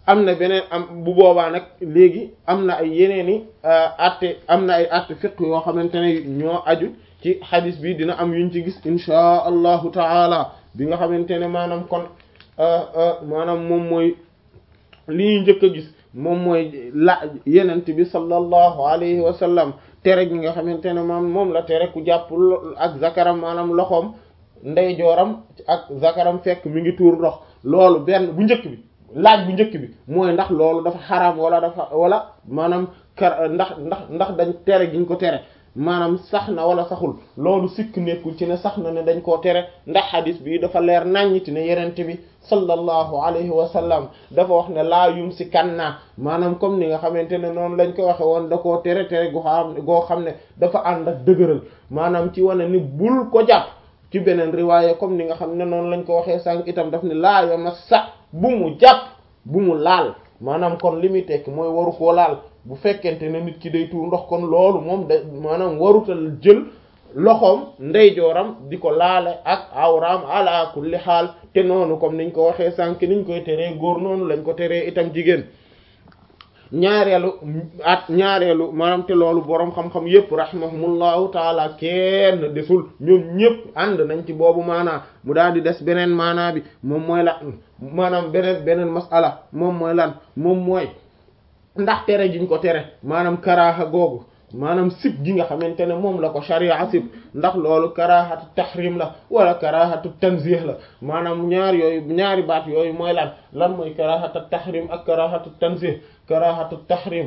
am na beneen am bu boobaa nag léegi am na ay yeneeni atte am na ay atte fiq yoo xamante ne ñoo aju ci xadis bi dina am yuñ ci gis inchaa allahu taala bi nga xamante ne maanaam kon maanaam moom mooy li ñuy njëkk a gis moom mooy la yenent bi sallallahu alayhi wa sallam tere gi nga xamante ne moom moom la tere ku jàpp ak zakaram maanaam loxoom ndeyjooram ak zakaram fekk mi ngi tuur ndox loolu benn bu njëkk bi laaj bu njëkk bi mooy ndax loolu dafa xaraam wala dafa wala maanaam kar ndax ndax ndax dañ tere giñ ko tere maanaam sax na wala saxul loolu sikk nekkul ci ne sax na ne dañ koo tere ndax xadis bi dafa leer naññiti ne yenente bi sallallahu alayhi wa sallam dafa wax ne laa yum si kan naa maanaam comme ni nga xamante ne noonu lañ ko waxe woon da koo tere tere goo xam goo xam ne dafa ànd ak dëgëral maanaam ci wane ni bul ko jàpp ci beneen riwaaya comme ni nga xam ne noonu lañ ko waxee sànq itam daf ne laa yoma sa bu mu jàpp bu mu laal maanaam kon li muy tekki mooy waru koo laal bu fekkente ne nit ki day tuur ndox kon loolu moom da maanaam warutal jël loxoom ndeyjooram di ko laale ak awraam ala kulli xaal te noonu comme niñ ko waxee sànq niñ koy teree góor noonu lañ ko teree itam jigéen ñaareelu at ñaareelu maanaam te loolu boroom xam-xam yépp rahimahumullahu taala kenn desul ñoom ñépp ànd nañ ci boobu maanaa mu daal di des beneen maanaa bi moom mooy la maanaam beneen beneen masala moom mooy lan moom mooy ndax tere jiñ ko tere maanaam karaaxa googu maanaam sib gi nga xamante ne moom la ko sharia sib ndax loolu karaahatu tahrim la wala karaahatu tanzih la maanaam ñaar yooyu ñaari baat yooyu mooy lan lan mooy karaahatu tahrim ak karaahatu tanzih karaahatu tahrim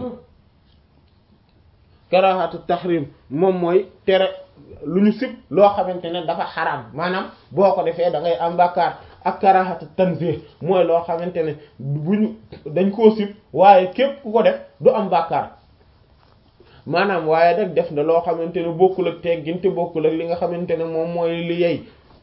karaahatu tahrim moom mooy tere lu ñu sib loo xamante ne dafa xaraam maanaam boo ko defee da ngay am bàkkaar ak karaahatu tanzih mooy loo xamante ne bu ñu dañ koo sib waaye képp ku ko def du am bàkkaar maanaam waaye nag def na loo xamante ne bokkul ak teggin te bokkul ak li nga xamante ne moom mooy li yey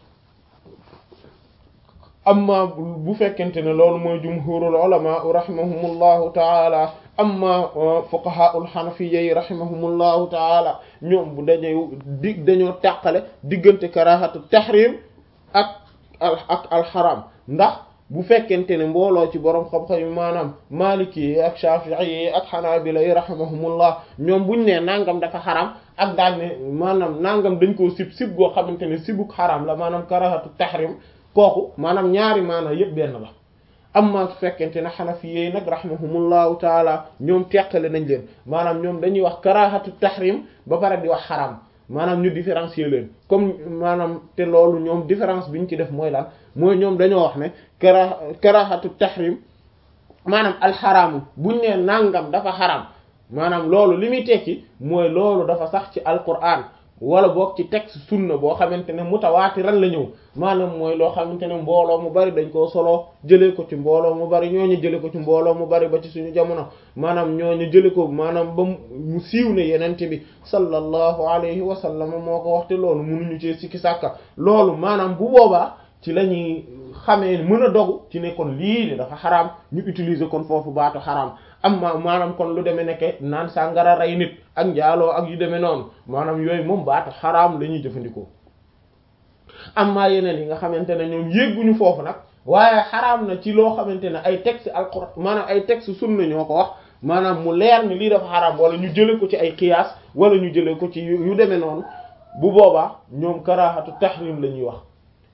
amma bu fekkente ne loolu mooy jumhurul ulama rahimahumullahu taala amma fuqahaul hanafiyya yi rahimahumullahu taala ñoom bu dañuy di dañoo tàqale diggante karahatu tahrim ak ak alxaram ndax bu fekkente ne mbooloo ci borom xam-xam yi maanaam maliki yi ak shafi'i yi ak hanabila yi rahimahumullah ñoom buñ ne nangam dafa xaram ak daal ne maanaam nangam dañ koo sib sib goo xamante ne sibuk xaram la maanaam karahatu tahrim kooku maanaam ñaari maanaam yëpp benn la amma su fekkente ne xanafi yi nag rahimahumullahu taala ñoom teqale nañ leen maanaam ñoom dañuy wax karahatu tahrim ba pare di wax xaram maanaam ñu différencier leen comme maanaam te loolu ñoom différence bi ñu ci def mooy lan mooy ñoom dañoo wax ne kara karahatu tahrim maanaam alxaraamu buñ ne nangam dafa xaram maanaam loolu li muy tekki mooy loolu dafa sax ci alquran wala boog ci texte sunna boo xamante ne mutawaatiran la ñëw maanaam mooy loo xamante ne mbooloo mu bari dañ koo soloo jëlee ko ci mbooloo mu bari ñooñu jëlee ko ci mbooloo mu bari ba ci suñu jamono maanaam ñooñu jëlee ko maanaam ba mu siiw ne yenente bi sallallahu alayhi wa sallam moo ko waxte loolu mënuñu ci sikki sàkka loolu maanaam bu boobaa ci la ñuy xamee mën a dogu ci ne kon lii de dafa xaraam ñu utiliser kon foofu baatu xaraam amma maanaam kon lu demee nekke naan sàngara rey nit ak njaaloo ak yu demee noonu maanaam yooyu moom baatu xaraam la ñuy jëfandikoo amma yeneen yi nga xamante ne ñoom yégguñu foofu nag waaye xaraam na ci loo xamante ne ay texte alquran maanaam ay texte sunna ñoo ko wax maanaam mu leer ni lii dafa xaraam wala ñu jële ko ci ay qiyaas wala ñu jële ko ci yu demee noonu bu boobaa ñoom karaahatu tahrim la ñuy wax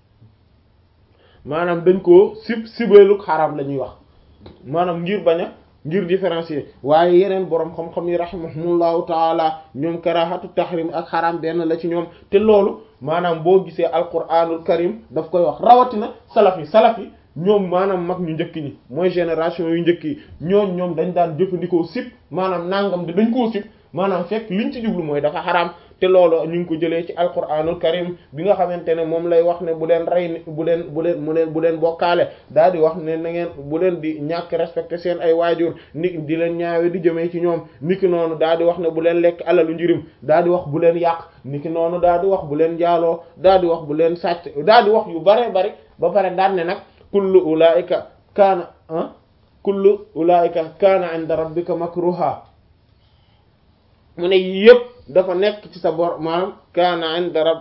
maanaam dañ koo sib sibeeluk xaraam la ñuy wax maanaam ngir bañ a ngir différencier waaye yeneen boroom xam-xam yi rahimahumullahu taala ñoom karahatu tahrim ak xaraam benn la ci ñoom te loolu maanaam boo gisee alquranul karim daf koy wax rawatina salaf yi salaf yi ñoom maanaam mag ñu njëkk ñi mooy génération yu njëkk yi ñooñ ñoom dañ daan jëfandikoo sib maanaam nangam de dañ koo sib maanaam fekk liñ ci jublu mooy dafa xaraam te loolu ñu ngi ko jëlee ci alquranul karim bi nga xamante ne moom lay wax ne bu leen rey bu leen bu leen mu leen bu leen bokkaale daal di wax ne na ngeen bu leen di ñàkk respecté seen ay waajur ni di leen ñaawe di jëmee ci ñoom niki noonu daal di wax ne bu leen lekk alalu njirim daal di wax bu leen yàq niki noonu daal di wax bu leen jaaloo daal di wax bu leen sàcc daal di wax yu bare bari ba pare daan ne nag kullu ulaika kaana ah kullu ulaika kaana inda rabbika makruha mu ne yëpp dafa nekk ci sa bor maanaam kaana inda rabb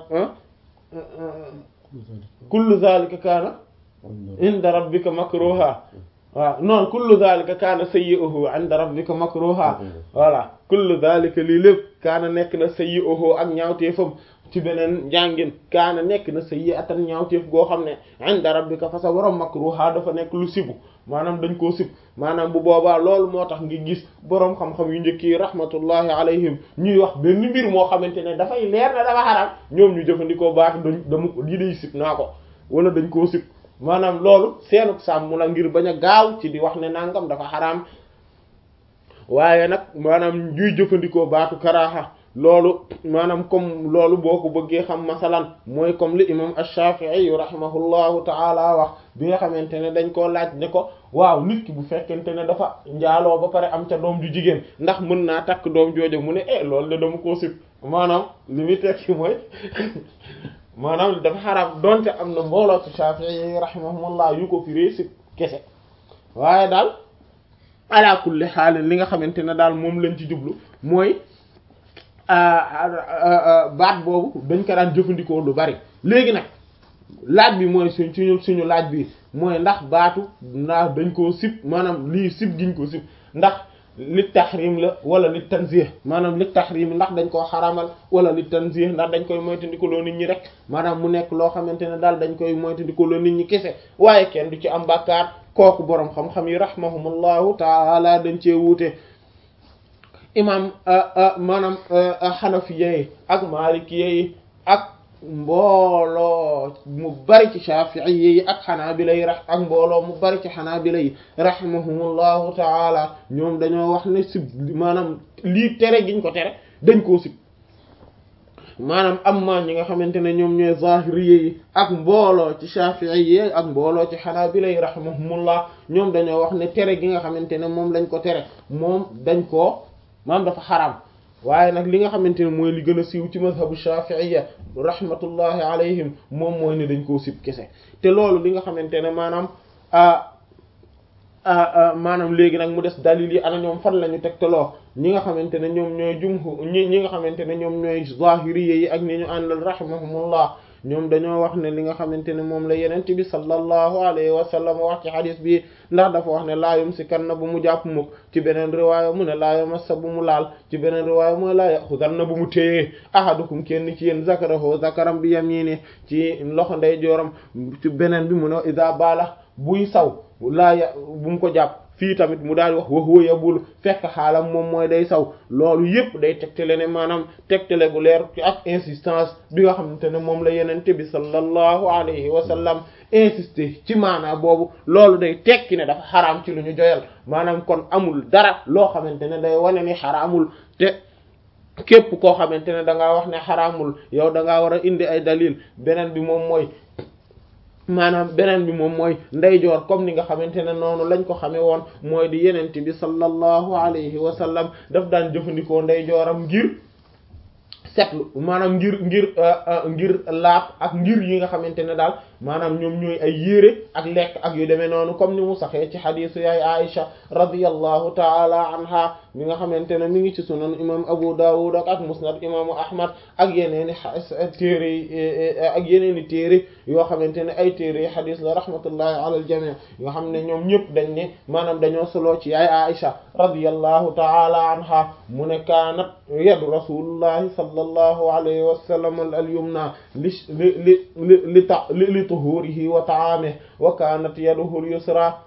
kullu zalika kaana inda rabbika makruha waaw non kullu dhalika kaana sayyi'uhu 'inda rabbika makruha voilà kullu dhalika lii lépp kaana nekk na sayyi'uhu ak ñaawteefam ci beneen njàngin kaana nekk na sayyi'atan ñaawteef goo xam ne 'inda rabbika fa sa borom makruha dafa nekk lu sibu maanaam dañ koo sib maanaam bu boobaa loolu moo tax ngi gis boroom xam-xam yu njëkk yi rahmatullahi alayhim ñuy wax benn mbir moo xamante ne dafay leer na dafa xaraam ñoom ñu jëfandikoo baatu dañ dama lii day sib naa ko wala dañ koo sib maanaam loolu seenuk sàmm la ngir bañ a gaaw ci di wax ne nangam dafa xaraam waaye nag maanaam ñuy jëfandikoo baatu karaaxa loolu maanaam comme loolu boo ko bëggee xam masalan mooy comme li imam ash-Shafi'i rahimahullahu ta'ala wax bi nga xamante ne dañ koo laaj ne ko waaw nit ki bu fekkente ne dafa njaaloo ba pare am ca doom ju jigéen ndax mën naa takk doom jooju mu ne eh loolu de dama koo sib maanaam li muy tekki mooy maanaam dafa xaraam donte am na mbooloo ci Shafi'i rahimahumullah yu ko firee sib kese waaye daal ala kulli xaal li nga xamante ne daal moom lañ ci jublu mooy baat boobu dañ ko daan jëfandikoo lu bari léegi nag laaj bi mooy suñ suñu suñu laaj bi mooy ndax baatu ndax dañ koo sib maanaam lii sib giñ ko sib ndax li tahrim la wala li tanzih maanaam li tahrim ndax dañ koo xaramal wala li tanzih ndax dañ koy moytandikuloo nit ñi rek maanaam mu nekk loo xamante ne daal dañ koy moytandikuloo nit ñi kese waaye kenn du ci am bàkkaar kooku boroom xam-xam yi rahmahumullahu taala dañ cee wuute imam maanaam xanafiya yi ak malikiya yi ak mbooloo mu bari ci shafi'i yi ak xanaabila yi ak mbooloo mu bari ci xanaabila yi rahimahumullahu taala ñoom dañoo wax ne sib maanaam lii tere giñ ko tere dañ koo sib maanaam amma ñi nga xamante ne ñoom ñooy zahiriyya yi ak mbooloo ci shafi'i yi ak mbooloo ci xanaabila yi rahimahumullah ñoom dañoo wax ne tere gi nga xamante ne moom lañ ko tere moom dañ koo maam dafa xaraam waaye nag li nga xamante ne mooy li gën a siiw ci mazhabu shafi'iyya rahmatullahi alayhim moom mooy ne dañ koo sib kese te loolu li nga xamante ne maanaam maanaam léegi nag mu des dalil yi ana ñoom fan la ñu tegtaloo ñi nga xamante ne ñoom ñooy jumhu ñi ñi nga xamante ne ñoom ñooy zahiriyya yi ak ni ñu àndal rahimahumullah ñoom dañoo wax ne li nga xamante ne moom la yenent bi sallallahu alayhi wa sallam wax ci xadis bi ndax dafa wax ne laa yumsikanna bu mu jàpp mukk ci beneen riwaaya mu ne laa yamassa bu mu laal ci beneen riwaaya mu ne laa yaxudanna bu mu téyee ahadukum kenn ci yéen zakarahu zakaram bi yamini ci loxo ndey jooram ci beneen bi mu ne ida baala buy saw laa ya bu mu ko jàpp fii tamit mu daal wax wax wóoya bul fekk xaalam moom mooy day saw loolu yëpp day tegtale ne maanaam tegtale gu leer ci ak insistance bi nga xamante ne moom la yenente bi sallallahu alayhi wa sallam insister ci maanaam boobu loolu day tekki ne dafa xaraam ci lu ñu joyal maanaam kon amul dara loo xamante ne day wane ni xaraamul te képp koo xamante ne da ngaa wax ne xaraamul yow da ngaa war a indi ay dalil beneen bi moom mooy maanaam beneen bi moom mooy ndeyjoor comme ni nga xamante ne noonu lañ ko xamee woon mooy di yenente bi sallallahu alayhi wa sallam daf daan jëfandikoo ndeyjooram ngir setlu maanaam ngir ngir ngir laab ak ngir yi nga xamante ne daal maanaam ñoom ñooy ay yére ak lekk ak yu demee noonu comme ni mu saxee ci xadiisu yaay Aisha radiyallahu taala anha mi nga xamante ne mi ngi ci sunan imam Abu Dawud ak ak musnad imaamu Ahmad ak yeneeni téere yi ak yeneeni téere yoo xamante ne ay téere yi xadiis la rahmatullahi ala al-jami' yoo xam ne ñoom ñëpp dañ ne maanaam dañoo solo ci yaay Aisha radiyallahu taala anha mu ne kaanat yadu rasulullahi sallallahu alayhi wa sallam al-yumna li li li li ta li tuhurihi wa ta'amihi wa kanat yaduhu al-yusra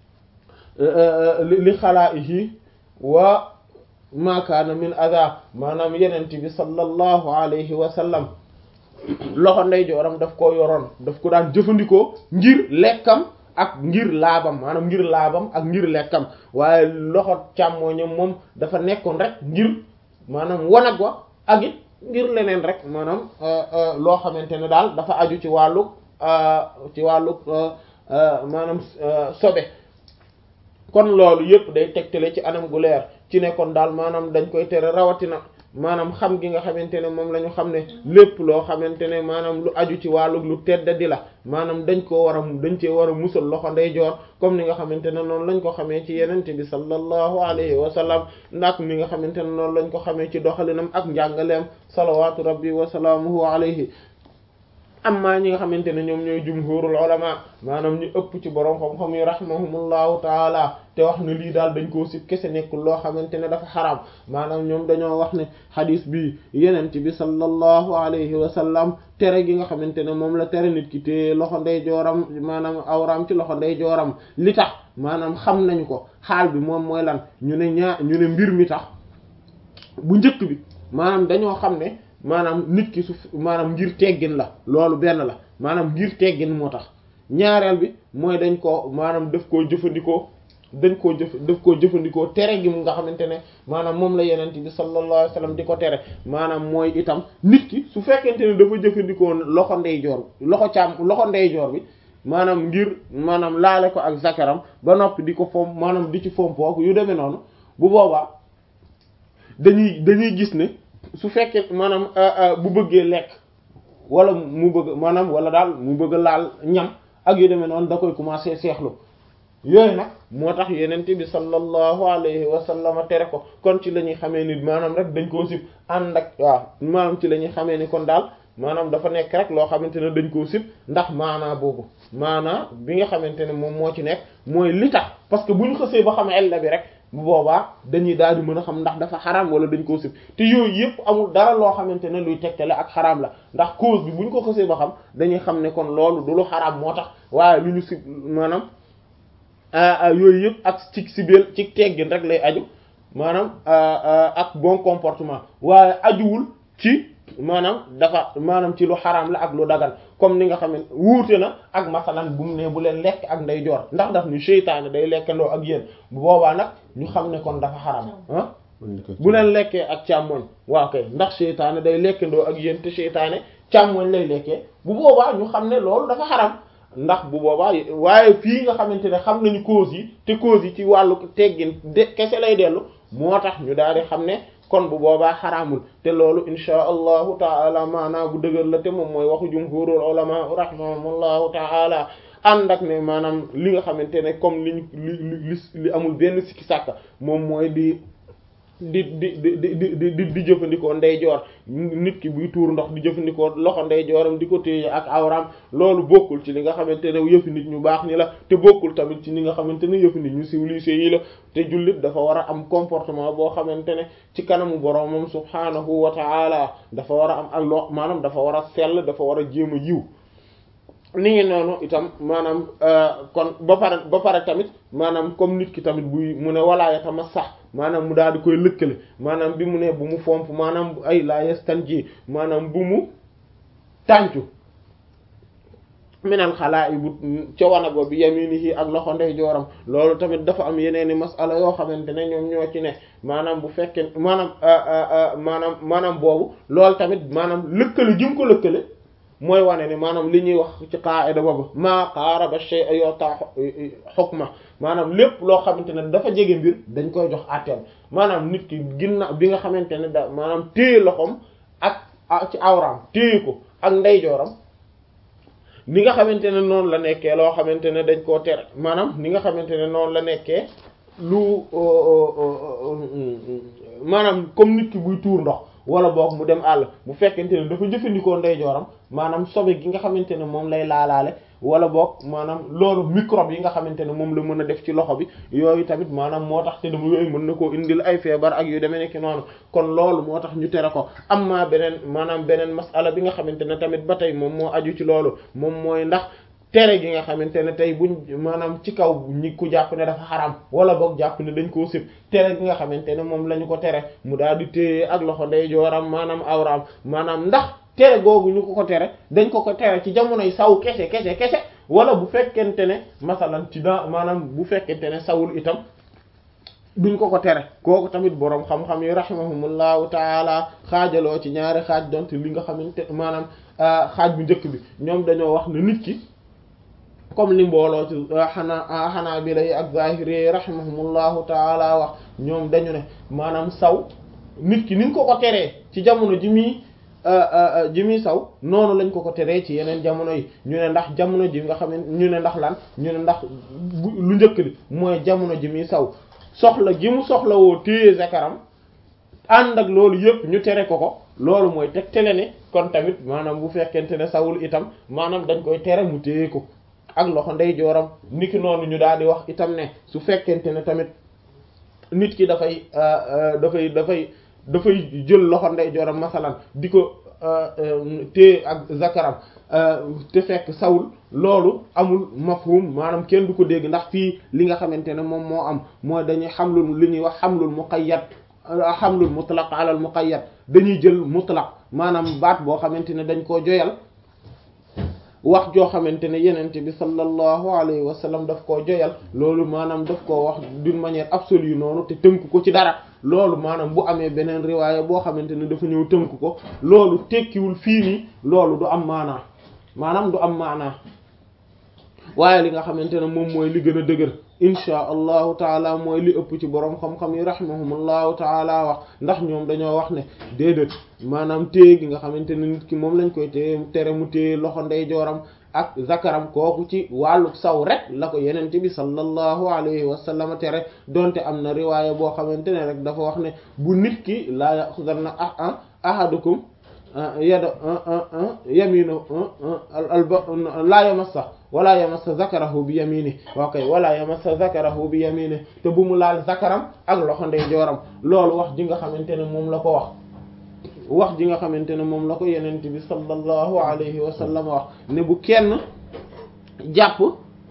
li xalaa'ihi wa ma kaana min adha maanaam yenent bi sallallahu alayhi wa sallam loxo ndeyjooram daf koo yoroon daf ko daan jëfandikoo ngir lekkam ak ngir laabam maanaam ngir laabam ak ngir lekkam waaye loxo càmmooñam moom dafa nekkoon rek ngir maanaam wanag wa ak it ngir leneen rek maanaam loo xamante ne daal dafa aju ci wàllu ci wàllu maanaam sobe kon loolu yëpp day tegtale ci anam gu leer ci ne kon daal maanaam dañ koy tere rawatina maanaam xam gi nga xamante ne moom la ñu xam ne lépp loo xamante ne maanaam lu aju ci wàllu lu tedd di la maanaam dañ koo war a dañ cee war a musal loxo ndeyjoor comme ni nga xamante ne noonu lañ ko xamee ci yenente bi sallallahu alayhi wa sallam ndax mi nga xamante ne noonu lañ ko xamee ci doxalinam ak njàngaleem salawaatu rabbi wa salaamuhu alayhi amma ñi nga xamante ne ñoom ñooy jumhurul ulama maanaam ñu ëpp ci borom xam-xam yi rahimahumullahu taala te wax ne lii daal dañ koo sib kese nekkul loo xamante ne dafa xaraam maanaam ñoom dañoo wax ne xadis bi yenent bi sallallahu alayhi wa sallam tere gi nga xamante ne moom la tere nit ki te loxo ndey jooram maanaam awraam ci loxo ndey jooram li tax maanaam xam nañ ko xaal bi moom mooy lan ñu ne ñaa ñu ne mbir mi tax bu njëkk bi maanaam dañoo xam ne maanaam nit ki su maanaam ngir teggin la loolu benn la maanaam ngir teggin moo tax ñaareel bi mooy dañ ko maanaam daf koo jëfandikoo dañ koo jëf daf koo jëfandikoo tere gi mu nga xamante ne maanaam moom la yenent bi sallallahu alayhi wasallam di ko tere maanaam mooy itam nit ki su fekkente ne dafa jëfandikoo loxo ndeyjoor loxo càmm loxo ndeyjoor bi maanaam ngir maanaam laale ko ak zakaram ba noppi di ko fomp maanaam di ci fompook yu demee noonu bu boobaa dañuy dañuy gis ne su fekkee maanaam bu bëggee lekk wala mu bëgg maanaam wala daal mu bëgg laal ñam ak yu demee noonu da koy commencer seexlu yooyu nag moo tax yenente bi sallallahu alayhi wa sallam tere ko kon ci la ñuy xamee ni maanaam rek dañ koo sib ànd ak waaw maanaam ci la ñuy xamee ni kon daal maanaam dafa nekk rek loo xamante ne dañ koo sib ndax maanaa boobu maanaa bi nga xamante ne moom moo ci nekk mooy li tax parce que bu ñu xësee ba xam ella bi rek bu boobaa dañuy daal di mën a xam ndax dafa xaraam wala dañ koo sib te yooyu yëpp amul dara loo xamante ne luy tegtale ak xaraam la ndax cause bi bu ñu ko xësee ba xam dañuy xam ne kon loolu du lu xaraam moo tax waaye lu ñu sib maanaam yooyu yëpp ak ci sibeel ci teggin rek lay aju maanaam ak bon comportement waaye ajuwul ci maanaam dafa maanaam ci lu xaraam la ak lu dagan comme ni nga xam ne wuute na ak masalan bu mu ne bu leen lekk ak nday joor ndax daf ni seytaane day lekkandoo ak yéen bu boobaa nag ñu xam ne kon dafa xaraam ah bu leen lekkee ak càmmoñ waaw kay ndax seytaane day lekkandoo ak yéen te seytaane càmmoñ lay lekkee bu boobaa ñu xam ne loolu dafa xaraam ndax bu boobaa waaye fii nga xamante ne xam nañu cause yi te cause yi ci wàllu teggin de kese lay dellu moo tax ñu daal di xam ne kon bu boobaa xaraamul te loolu insha allahu taala maanaa bu dëgër la te moom mooy waxu jumhurul ulama rahimahumullahu taala ànd ak ne maanaam li nga xamante ne comme liñ li li amul benn sikki sàkka moom mooy di di di di di di di jëfandikoo ndeyjoor nit ki buy tuur ndox di jëfandikoo loxo ndeyjooram di ko téye ak awram loolu bokkul ci li nga xamante ne yëfi nit ñu baax ni la te bokkul tamit ci li nga xamante ne yëfi nit ñu civilisé yi la te jullit dafa war a am comportement boo xamante ne ci kanamu boromam subhaanahu wa ta'ala dafa war a am ak loo maanaam dafa war a sell dafa war a jéem a yiw ni ngi noonu itam maanaam kon ba pare ba pare tamit maanaam comme nit ki tamit buy mu ne walaaya tama sax maanaam mu daal di koy lëkkale maanaam bi mu ne bu mu fomp maanaam ay la yastanji maanaam bu mu tàncu minal xalaa i bu ca wanago bi yaminihi ak loxo ndeyjooram loolu tamit dafa am yeneeni masala yoo xamante ne ñoom ñoo ci ne maanaam bu fekkee maanaam maanaam maanaam boobu loolu tamit maanaam lëkkale jëm ko lëkkale mooy wane ne maanaam li ñuy wax ci qaida boobu maa qaaraba shay'a yu'ta hukma maanaam lépp loo xamante ne dafa jege mbir dañ koy jox àtteem maanaam nit ki ginnaaw bi nga xamante ne da maanaam téye loxoom ak ci awraam téye ko ak ndeyjooram ni nga xamante ne noonu la nekkee loo xamante ne dañ koo tere maanaam ni nga xamante ne noonu la nekkee lu maanaam comme nit ki buy tuur ndox wala boog mu dem àll bu fekkente ne dafa jëfandikoo ndeyjooram maanaam sobe gi nga xamante ne moom lay laalaale wala boog maanaam loolu microbe yi nga xamante ne moom la mën a def ci loxo bi yooyu tamit maanaam moo tax te dama yooyu mën na koo indil ay feebar ak yu demee nekk noonu kon loolu moo tax ñu tere ko am maa beneen maanaam beneen masala bi nga xamante ne tamit ba tey moom moo aju ci loolu moom mooy ndax tere gi nga xamante ne tey buñ maanaam ci kaw ñi ku jàpp ne dafa xaram wala boog jàpp ne dañ koo sib tere gi nga xamante ne moom la ñu ko tere mu daal di téye ak loxo ndeyjooram maanaam awraam maanaam ndax tere googu ñu ko ko tere dañ ko ko tere ci jamonoy saw kese kese kese wala bu fekkente ne masalan ci da maanaam bu fekkente ne sawul itam duñ ko ko tere kooku tamit boroom xam-xam yi rahimahumullahu taala xaajaloo ci ñaari xaaj donte li nga xamante maanaam xaaj bu njëkk bi ñoom dañoo wax ne nit ki comme li mbooloo ci xanaa xanaa bi lay ak zahiri rahimahumullahu taala wax ñoom dañu ne maanaam saw nit ki niñ ko ko teree ci jamono ji muy ji muy saw noonu lañ ko ko teree ci yeneen jamono yi ñu ne ndax jamono ji nga xam ne ñu ne ndax lan ñu ne ndax lu njëkk li mooy jamono ji muy saw soxla gi mu soxla woo téye zakaram ànd ak loolu yëpp ñu tere ko ko loolu mooy tegtale ne kon tamit maanaam bu fekkente ne sawul itam maanaam dañ koy tere mu téye ko ak loxo ndeyjooram niki noonu ñu daal di wax itam ne su fekkente ne tamit nit ki dafay dafay dafay dafay jël loxo ndeyjooram masalan di ko téye ak zakaram te fekk sawul loolu amul mafhum maanaam kenn du ko dégg ndax fii li nga xamante ne moom moo am mooy dañuy xamlul li ñuy wax xamlul muqayyad xamlul mutlaq ala al muqayyad dañuy jël mutlaq maanaam baat boo xamante ne dañ koo joyal wax joo xamante ne yenente bi sallallahu alayhi wa sallam daf koo joyal loolu maanaam daf koo wax d'une manière absolue noonu te tënk ko ci dara loolu maanaam bu amee beneen riwaaya boo xamante ne dafa ñëw tënk ko loolu tekkiwul fii nii loolu du am maanaa maanaam du am maanaa waaye li nga xamante ne moom mooy li gën a dëgër inchaa allahu taala mooy li ëpp ci boroom xam-xam yi rahimahumullahu taala wax ndax ñoom dañoo wax ne déedéet maanaam téye gi nga xamante ne nit ki moom lañ koy téye tere mu téye loxo ndeyjooram ak zakaram kooku ci wàllu saw rek la ko yenente bi sallallahu alayhi wa sallam tere donte am na riwaaya boo xamante ne rek dafa wax ne bu nit ki laa yaxudanna ah ahadukum yada yaminu laa yamassa wala yamassa zakarahu bi yamini ok wala yamassa zakarahu bi yamini te bu mu laal zakaram ak loxo ndeyjooram loolu wax ji nga xamante ne moom la ko wax wax ji nga xamante ne moom la ko yenent bi sallallahu alayhi wa sallam wax ne bu kenn jàpp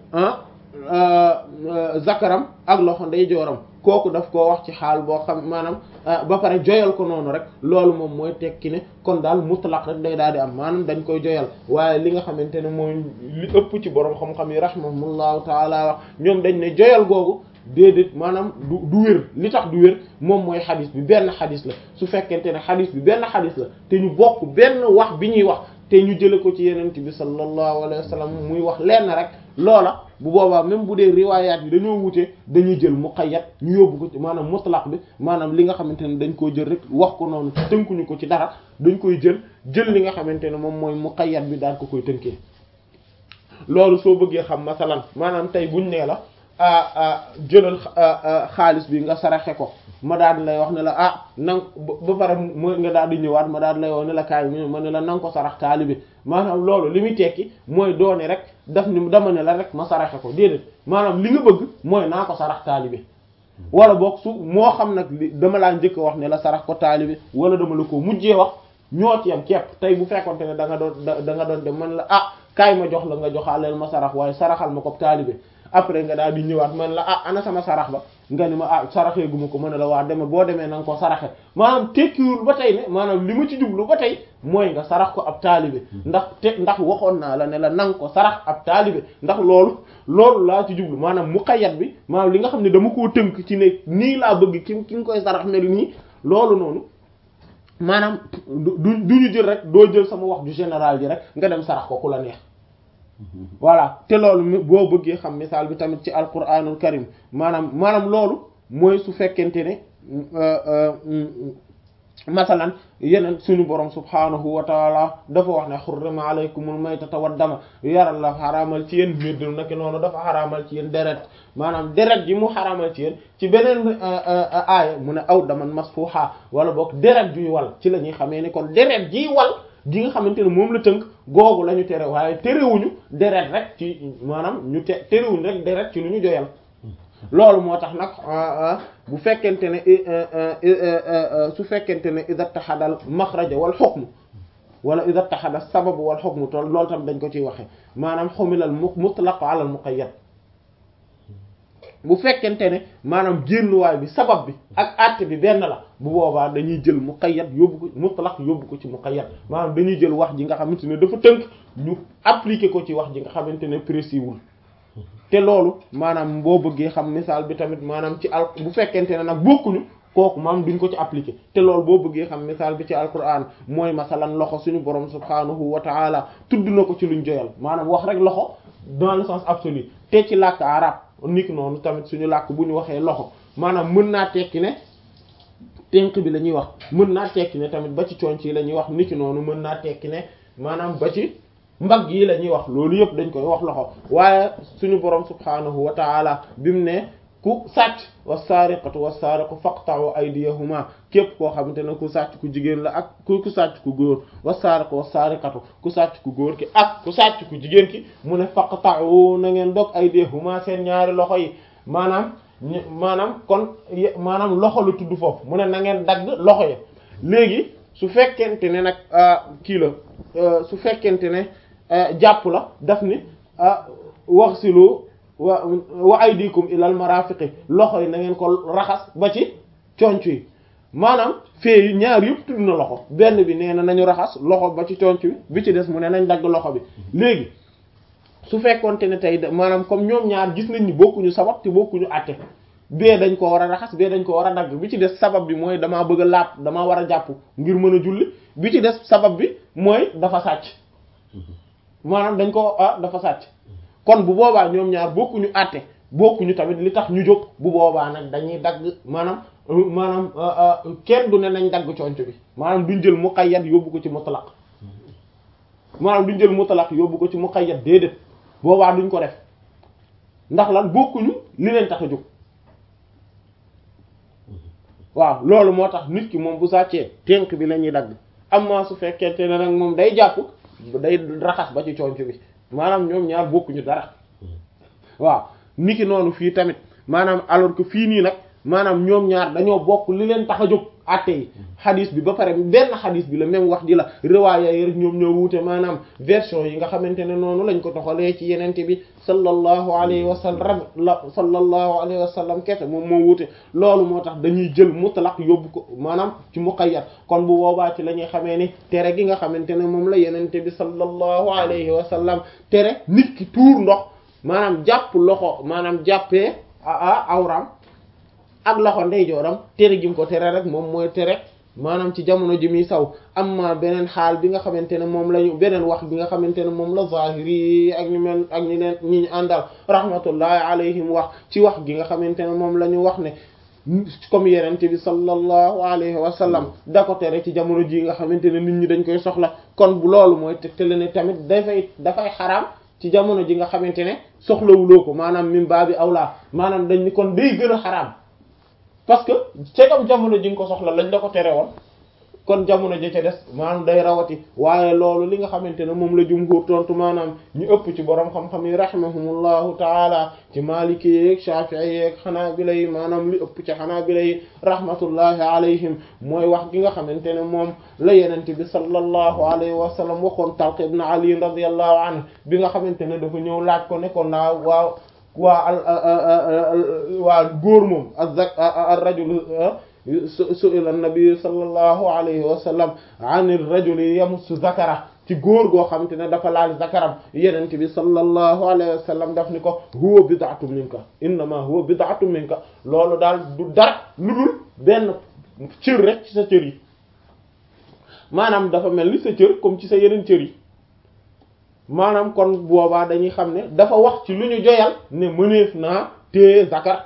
zakaram ak loxo ndeyjooram kooku daf koo wax ci xaal boo xam maanaam ba pare joyal ko noonu rek loolu moom mooy tekki ne kon daal mutlaq rek day daal di am maanaam dañ koy joyal waaye li nga xamante ne mooy li ëpp ci borom xam-xam yi rahimahumullahu taala wax ñoom dañ ne joyal googu déedéet maanaam du du wér li tax du wér moom mooy xadis bi benn xadis la su fekkente ne xadis bi benn xadis la te ñu bokk benn wax bi ñuy wax te ñu jële ko ci yenent bi sallallahu alayhi wa sallam muy wax lenn rek loola bu boobaa même bu dee riwaayaat yi dañoo wute dañuy jël muqayyad ñu yóbbu ko ci maanaam mutlaq bi maanaam li nga xamante ne dañ koo jël rek wax ko noonu tënkuñu ko ci dara dañ koy jël jël li nga xamante ne moom mooy muqayyad bi daan ko koy tënkee loolu soo bëggee xam masalan maanaam tey buñ nee la jëlal xaalis bi nga saraxe ko ma daal di lay wax ne la ah nang ba pare mo nga daal di ñëwaat ma daal di lay wax ne la kaay ma ne la nanga ko sarax taalibe maanaam loolu li muy tekki mooy doone rek daf ni dama ne la rek ma saraxe ko déedéet maanaam li nga bëgg mooy naa ko sarax taalibe wala boog su moo xam nag li dama laa njëkk a wax ne la sarax ko taalibe wala dama la ko mujjee wax ñoo ci yam képp tey bu fekkonte ne da nga doon da nga doon dem man la ah kaay ma jox la nga joxaaleel ma sarax waaye saraxal ma ko taalibe après nga daal di ñëwaat man la ah ana sama sarax ba nga ni ma ah saraxee gu ma ko mën a la waa deme boo demee na nga ko saraxe maanaam tekkiwul ba tey ne maanaam li ma ci jublu ba tey mooy nga sarax ko ab taalibe ndax te ndax waxoon naa la ne la nanga ko sarax ab taalibe ndax loolu loolu laa ci jublu maanaam muqayyad bi maanaam li nga xam ne dama koo tënk ci ne nii laa bëgg ki ki nga koy sarax mel nii loolu noonu maanaam du du ñu jël rek doo jël sama wax du général ji rek nga dem sarax ko ku la neex voilà te loolu boo bëggee xam misaal bi tamit ci alquranul karim maanaam maanaam loolu mooy su fekkente ne masalan yeneen suñu borom subhanahu wa taala dafa wax ne xurrima alaykumul maytata wad dama yaral la xaraamal ci yéen mbir naki noonu dafa xaraamal ci yéen deret maanaam deret ji mu xaraamal ci yéen ci beneen aaya mu ne aw daman masfuha wala boog deret juy wal ci la ñuy xamee ni kon deret jiy wal gi nga xamante ne moom la tënk googu la ñu tere waaye terewuñu deret rek ci maanaam ñu te terewuñu rek deret ci lu ñu joyal loolu moo tax nag bu fekkente ne su fekkente ne ida taxadal maxraja wal xukmu wala ida taxada sababu wal xukmu tool loolu tam dañ ko ciy waxe maanaam xumilal mutlaq ala al muqayyad bu fekkente ne maanaam génnuwaay bi sabab bi ak àtte bi benn la bu boobaa dañuy jël muqayyad yóbbu ko mutlaq yóbbu ko ci muqayyad maanaam dañuy jël wax ji nga xamante ne dafa tënk ñu appliquer ko ci wax ji nga xamante ne précis wul te loolu maanaam boo bëggee xam misaal bi tamit maanaam ci al bu fekkente ne nag bokkuñu kooku maanaam duñ ko ci appliquer te loolu boo bëggee xam misaal bi ci alquran mooy masalan loxo suñu borom subhanahu wa taala tudd na ko ci luñ joyal maanaam wax rek loxo dans le sens absolu te ci làkk arab niki noonu tamit suñu làkk bu ñu waxee loxo maanaam mën naa tekki ne tenk bi la ñuy wax mën naa tekki ne tamit ba ci conc yi la ñuy wax niki noonu mën naa tekki ne maanaam ba ci mbagg yi la ñuy wax loolu yëpp dañ koy wax loxo waaye suñu borom subhanahu wa taala bi mu ne ku sàcc was-saariqatu was-saariqu faqta'u aydiyahuma képp koo xamante ne ku sàcc ku jigéen la ak ku ku sàcc ku góor was-saariqu was-saariqatu ku sàcc ku góor ki ak ku sàcc ku jigéen ki mu ne faqta'u na ngeen dog aydiyahuma seen ñaari loxo yi maanaam maanaam kon maanaam loxo la tudd foofu mu ne na ngeen dagg loxo ya léegi su fekkente ne nag kii la su fekkente ne jàpp la daf ni waxsilu wa wa aydikum ilal marafiqi loxo yi na ngeen ko raxas ba ci conc yi maanaam fee yi ñaar yëpp tudd na loxo benn bi nee na nañu raxas loxo ba ci conc bi bi ci des mu ne nañ dagg loxo bi léegi su fekkonte ne tey maanaam comme ñoom ñaar gis nañ ni bokkuñu sabab te bokkuñu àtte bee dañ ko war a raxas bee dañ ko war a dagg bi ci des sabab bi mooy damaa bëgg a laab damaa war a jàpp ngir mën a julli bi ci des sabab bi mooy dafa sàcc maanaam dañ ko ah dafa sàcc kon bu boobaa ñoom ñaar bokkuñu àtte bokkuñu tamit li tax ñu jóg bu boobaa nag dañuy dagg maanaam maanaam kenn du ne nañ dagg conc bi maanaam duñ jël muqayyad yóbbu ko ci mutlaq maanaam duñ jël mutlaq yóbbu ko ci muqayyad déedéet boobaa duñ ko def ndax lan bokkuñu li leen tax a jóg waaw loolu moo tax nit ki moom bu sàccee tenk bi la ñuy dagg amma su fekkente ne nag moom day jàpp day raxas ba ci conc bi maanaam ñoom ñaar bokkuñu dara waaw niki noonu fii tamit maanaam alors que fii nii nag maanaam ñoom ñaar dañoo bokk li leen tax a jóg àtte yi xadis bi ba pare benn xadis bi la même wax ji la riwaaya yi rek ñoom ñoo wuute maanaam version yi nga xamante ne noonu lañ ko toxalee ci yenente bi sallallahu alayhi wa sallam la sallallahu alayhi wa sallam kese moom moo wuute loolu moo tax dañuy jël mutlaq yóbbu ko maanaam ci muqayyad kon bu boobaa ci la ñuy xamee ni tere gi nga xamante ne moom la yenente bi sallallahu alayhi wa sallam tere nit ki tuur ndox maanaam jàpp loxo maanaam jàppee a awram ak loxo ndeyjooram tere gi mu ko tere rek moom mooy tere maanaam ci jamono ji muy saw amma beneen xaal bi nga xamante ne moom lañu beneen wax bi nga xamante ne moom la zahiri ak ñu mel ak ñi leen ñi ñu àndal rahmatullahi alayhim wax ci wax gi nga xamante ne moom la ñu wax ne comme yenente bi sallallahu alayhi wa sallam da ko tere ci jamono ji nga xamante ne nit ñi dañ koy soxla kon bu loolu mooy tegtale ne tamit dafay dafay xaraam ci jamono ji nga xamante ne soxlawuloo ko maanaam min baabi awlaa maanaam dañ ni kon day gën a xaraam parce que cegam jamono ji nga ko soxla lañ la ko tere woon kon jamono ji ca des maanaam day rawati waaye loolu li nga xamante ne moom la jumhur tontu maanaam ñu ëpp ci borom xam-xam yi rahimahumullahu taala ci maliki yeeg shafi'i yeeg xanaabila yi maanaam li ëpp ci xanaabila yi rahmatullahi alayhim mooy wax gi nga xamante ne moom la yenente bi sallallahu alayhi wa sallam waxoon Talq ibn Ali radiyallahu anhu bi nga xamante ne dafa ñëw laaj ko ne ko naa waaw waa waa góor moom azak ar-rajul su'ila an-nabi sallallahu alayhi wa sallam an ar-rajuli yamassu zakara ci góor goo xamante ne dafa laal zakaram yenente bi sallallahu alayhi wa sallam daf ni ko huwa bid'atun minka innama huwa bid'atun minka loolu daal du dara lu dul benn cër rek ci sa cër yi maanaam dafa mel ni sa cër comme ci sa yeneen cër yi maanaam kon boobaa dañuy xam ne dafa wax ci lu ñu joyal ne mëneef naa téye zakar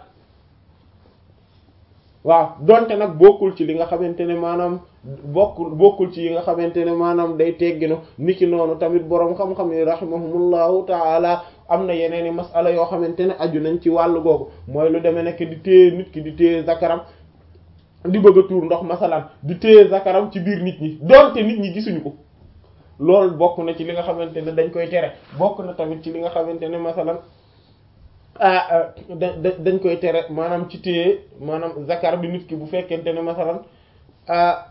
waaw donte nag bokkul ci li nga xamante ne maanaam bokkul bokkul ci yi nga xamante ne maanaam day tegginu niki noonu tamit boroom xam-xam yi rahimahumullahu taala am na yeneen i masala yoo xamante ne aju nañ ci wàllu googu mooy lu demee nekk di téye nit ki di téye zakaram di bëgg a tuur ndox masalan di téye zakaram ci biir nit ñi donte nit ñi gisuñu ko loolu bokk na ci li nga xamante ne dañ koy tere bokk na tamit ci li nga xamante ne masalan ah da dañ koy tere maanaam ci téye maanaam zakar bi nit ki bu fekkente ne masalan ah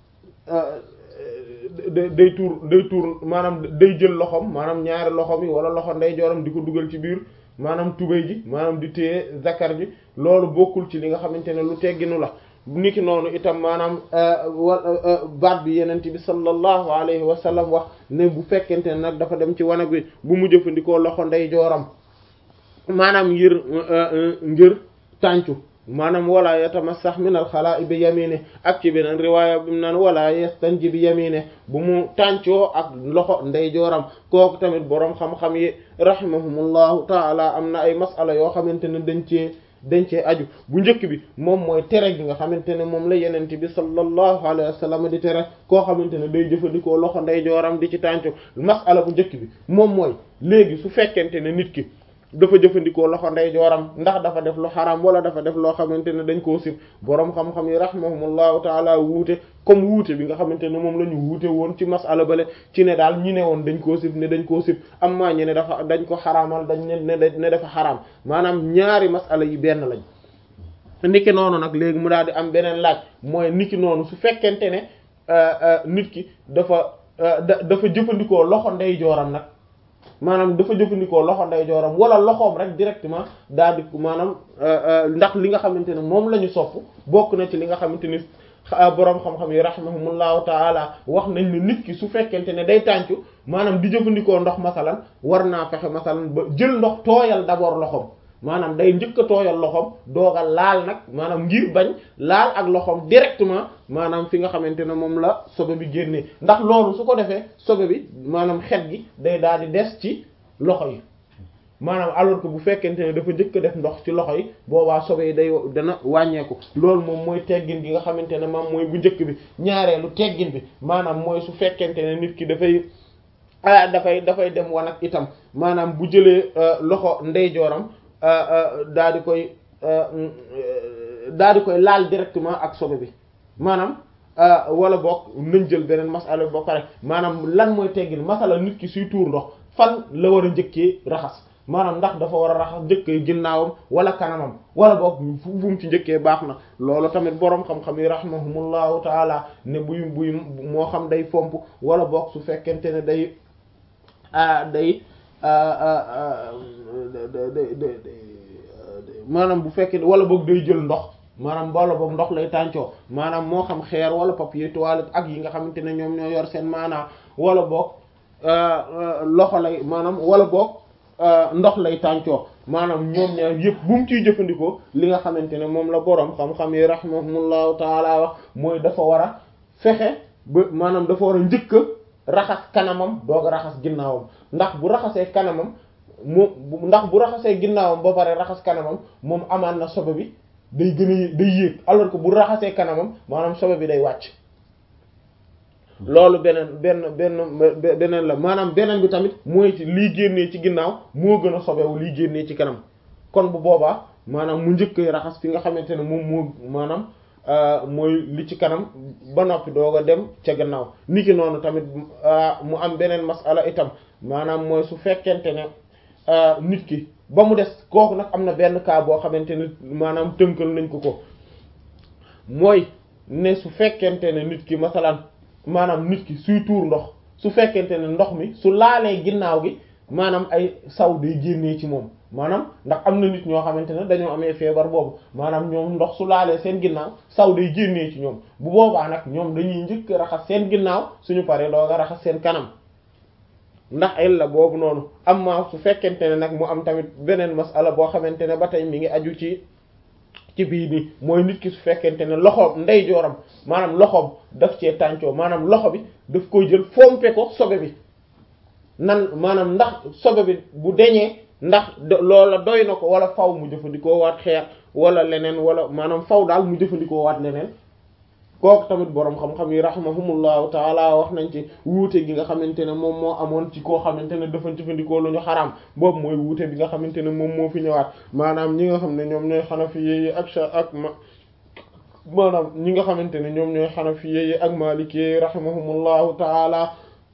day tuur day tuur maanaam day jël loxom maanaam ñaari loxom yi wala loxo ndeyjooram di ko dugal ci biir maanaam tubéy ji maanaam di téye zakar ji loolu bokkul ci li nga xamante ne lu tegginu la niki noonu itam maanaam baat bi yenent bi sallallahu alayhi wa sallam wax ne bu fekkente ne nag dafa dem ci wanag wi bu mu jëfandikoo loxo ndeyjooram maanaam ngir ngir tàncu maanaam wala yatamassax min al xalaa'i bi yamine ak ci beneen riwaaya bi mu naan wala yastanji bi yamine bu mu tàncoo ak loxo ndeyjooram kooku tamit boroom xam-xam yi rahimahumullahu taala am na ay masala yoo xamante ne dañ cee dañ cee aju bu njëkk bi moom mooy tere gi nga xamante ne moom la yenente bi sallallahu alayhi wa sallam di tere koo xamante ne day jëfandikoo loxo ndeyjooram di ci tàncu masala bu njëkk bi moom mooy léegi su fekkente ne nit ki dafa jëfandikoo loxo ndeyjooram ndax dafa def lu xaram wala dafa def loo xamante ne dañ koo sib boroom xam-xam yi rahimahumullahu taala wuute comme wuute bi nga xamante ne moom la ñu wuute woon ci masala bale ci ne daal ñi ne woon dañ koo sib ne dañ koo sib am maa ñi ne dafa dañ ko xaraamal dañ ne ne dafa xaraam maanaam ñaari masala yi benn lañ niki noonu nag léegi mu daal di am beneen laaj mooy niki noonu su fekkente ne nit ki dafa dafa jëfandikoo loxo ndeyjooram nag maanaam dafa jëfandikoo loxo ndeyjooram wala loxoom rek directement daal di maanaam ndax li nga xamante ne moom la ñu sopp bokk na ci li nga xamante ni boroom xam-xam yi rahimahumullahu taala wax nañ ne nit ki su fekkente ne day tàncu maanaam di jëfandikoo ndox masalan war naa fexe masalan ba jël ndox tooyal d'abord loxoom maanaam day njëkk a tooyal loxoom dooga laal nag maanaam ngir bañ laal ak loxoom directement maanaam fi nga xamante ne moom la sobe bi génnee ndax loolu su ko defee sobe bi maanaam xet gi day daal di des ci loxo yi maanaam alors que bu fekkente ne dafa njëkk a def ndox ci loxo yi boobaa sobe yi day dana wàññeeku loolu moom mooy teggin gi nga xamante ne moom mooy bu njëkk bi ñaareelu teggin bi maanaam mooy su fekkente ne nit ki dafay ah dafay dafay dem wanag itam maanaam bu jëlee loxo ndeyjooram daa di koy daa di koy laal directement ak sobe bi maanaam wala boog nañ jël beneen masala bi ba pare maanaam lan mooy teggin masala nit ki suy tuur ndox fan la war a njëkkee raxas maanaam ndax dafa war a raxas njëkkee ginnaawam wala kanamam wala boog fu mu ci njëkkee baax na loolu tamit boroom xam-xam yi rahimahumullahu taala ne buy buy moo xam day fomp wala boog su fekkente ne day day maanaam bu fekkee wala boog day jël ndox maanaam wala boog ndox lay tàncoo maanaam moo xam xeer wala papier toilette ak yi nga xamante ne ñoom ñoo yor seen maanaa wala boog loxo lay maanaam wala boog ndox lay tàncoo maanaam ñoom ñaar yëpp bu mu ciy jëfandikoo li nga xamante ne moom la boroom xam-xam yi rahimahumullahu taala wax mooy dafa war a fexe ba maanaam dafa war a njëkk raxas kanamam doog a raxas ginnaawam ndax bu raxasee kanamam moom ndax bu raxasee ginnaawam ba pare raxas kanamam moom amaan na sobe bi day gën a day yéeg alors que bu raxasee kanamam maanaam sobe bi day wàcc loolu beneen benn benn beneen la maanaam beneen bi tamit mooy ci lii génnee ci ginnaaw moo gën a sobewu lii génnee ci kanam kon bu boobaa maanaam mu njëkkee raxas fi nga xamante ne moom moo maanaam mooy li ci kanam ba noppi doog a dem ca gannaaw niki noonu tamit mu am beneen masala itam maanaam mooy su fekkente ne nit ki ba mu des kooku nag am na benn cas boo xamante ne maanaam tënkal nañ ko ko mooy ne su fekkente ne nit ki masalan maanaam nit ki suy tuur ndox su fekkente ne ndox mi su laalee ginnaaw gi maanaam ay saw day génnee ci moom maanaam ndax am na nit ñoo xamante ne dañoo amee feebar boobu maanaam ñoom ndox su laalee seen ginnaaw saw day génnee ci ñoom bu boobaa nag ñoom dañuy njëkk raxas seen ginnaaw suñu paree dooga raxas seen kanam ndax ay la boobu noonu amma su fekkente ne nag mu am tamit beneen masala boo xamante ne ba tey mi ngi aju ci ci bii nii mooy nit ki su fekkente ne loxoom ndeyjooram maanaam loxoom daf cee tàncoo maanaam loxo bi daf koy jël fompe ko sobe bi nan maanaam ndax sobe bi bu deñee ndax loola doy na ko wala faw mu jëfandikoo waat xeer wala leneen wala maanaam faw daal mu jëfandikoo waat leneen kooku tamit boroom xam-xam yi rahimahumullahu taala wax nañ ci wuute gi nga xamante ne moom moo amoon ci koo xamante ne dafa jëfandikoo lu ñu xaraam boobu mooy wuute bi nga xamante ne moom moo fi ñëwaat maanaam ñi nga xam ne ñoom ñooy xanafi yi ak sa ak ma maanaam ñi nga xamante ne ñoom ñooy xanafi yi ak maliki yi rahimahumullahu taala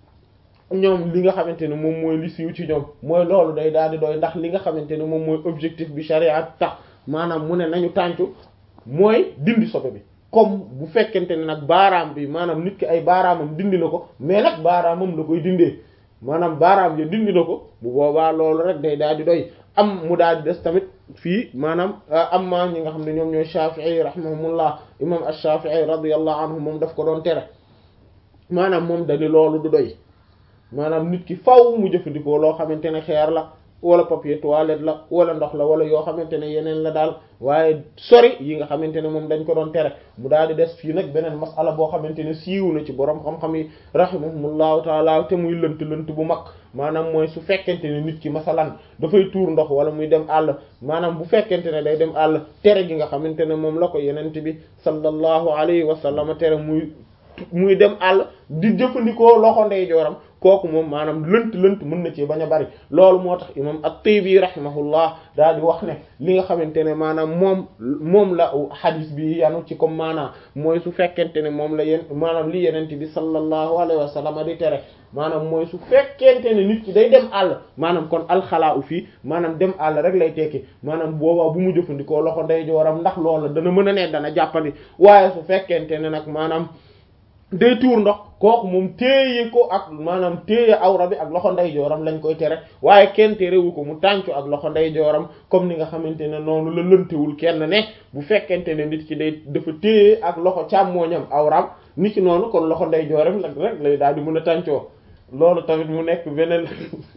ñoom li nga xamante ne moom mooy li siiw ci ñoom mooy loolu day daal di doy ndax li nga xamante ne moom mooy objectif bi sharia tax maanaam mu ne nañu tàncu mooy dindi sobe bi comme bu fekkente ne nag baaraam bi maanaam nit ki ay baaraamam dindi na ko mais nag baaraamam la koy dindee maanaam baaraam ya dindi na ko bu boobaa loolu rek day daal di doy am mu daal di des tamit fii maanaam am ma ñi nga xam ne ñoom ñooy Shafi'i rahimahumullah imam ash-Shafi'i radiyallahu anhu moom daf ko doon tere maanaam moom dani loolu du doy maanaam nit ki faw mu jëfandikoo loo xamante ne xeer la wala papier toilette la wala ndox la wala yoo xamante ne yeneen la daal waaye sori yi nga xamante ne moom dañ ko doon tere mu daal di des fii nag beneen masala boo xamante ne siiw na ci borom xam-xam yi rahimahumullahu taala te muy lënt lënt bu mag maanaam mooy su fekkente ne nit ki masalan dafay tuur ndox wala muy dem àll maanaam bu fekkente ne day dem àll tere gi nga xamante ne moom la ko yenente bi sallallahu alayhi wa sallam tere muy muy dem àll di jëfandikoo loxo ndeyjooram kooku moom maanaam lënt lënt mën na ci bañ a bari loolu moo tax imam at-Taybi rahimahullah daal di wax ne li nga xamante ne maanaam moom moom la hadith bi yanu ci comme maanaam mooy su fekkente ne moom la yéen maanaam li yenente bi sallallahu alayhi wa sallam di tere maanaam mooy su fekkente ne nit ki day dem àll maanaam kon alxalaa u fii maanaam dem àll rek lay tekki maanaam boobaa bu mu jëfandikoo loxo ndeyjooram ndax loola dana mën a ne dana jàppandi waaye su fekkente ne nag maanaam day tuur ndox kooku moom téye ko ak maanaam téye awra bi ak loxo ndeyjooram lañ koy tere waaye kenn terewu ko mu tàncu ak loxo ndeyjooram comme ni nga xamante ne noonu la lëntewul kenn ne bu fekkente ne nit ki day dafa téye ak loxo càmmooñam awram nit ki noonu kon loxo ndeyjooram rek rek lay daal di mën a tàncoo loolu tamit mu nekk beneen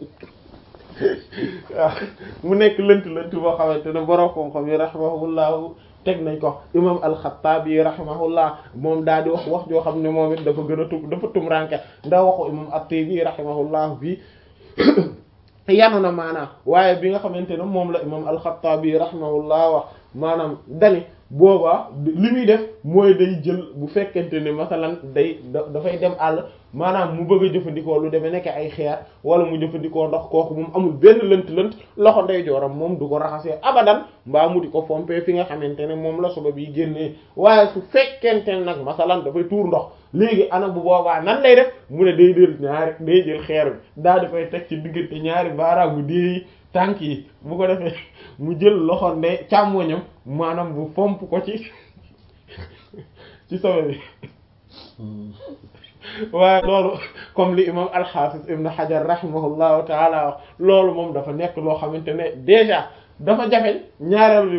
waaw mu nekk lënt lënt boo xamante ne borom xam-xam yi rahimahullahu teg nañ ko imam al-Khattabi rahimahullah moom daal di wax wax joo xam ne moom it dafa gën a tum dafa tumranke ndax waxu imam at-Tibi rahimahullah bi yanu na maanaam waaye bi nga xamante ne moom la imam al-Khattabi rahimahullah wax maanaam dani boobaa li muy def mooy day jël bu fekkente ne masalan day dafay dem àll maanaam mu bëgg a jëfandikoo lu demee nekk ay xeer wala mu jëfandikoo ndox kooku moom amul benn lënt-lënt loxo ndeyjooram moom du ko raxasee abadan mbaa mu di ko fompe fi nga xamante ne moom la soba bi génnee waaye su fekkente ne nag masalan dafay tuur ndox léegi ana bu boobaa nan lay def mu ne day jël ñaari day jël xeer bi daal di koy teg ci diggante ñaari baaraamu déey tànk yi bu ko defee mu jël loxo ndey càmmoñam maanaam bu fomp ko ci ci sobe bi waaye loolu comme li imam al-Hafiz ibn Hajar rahimahullahu taala wax loolu moom dafa nekk loo xamante ne déjà dafa jafe ñaareel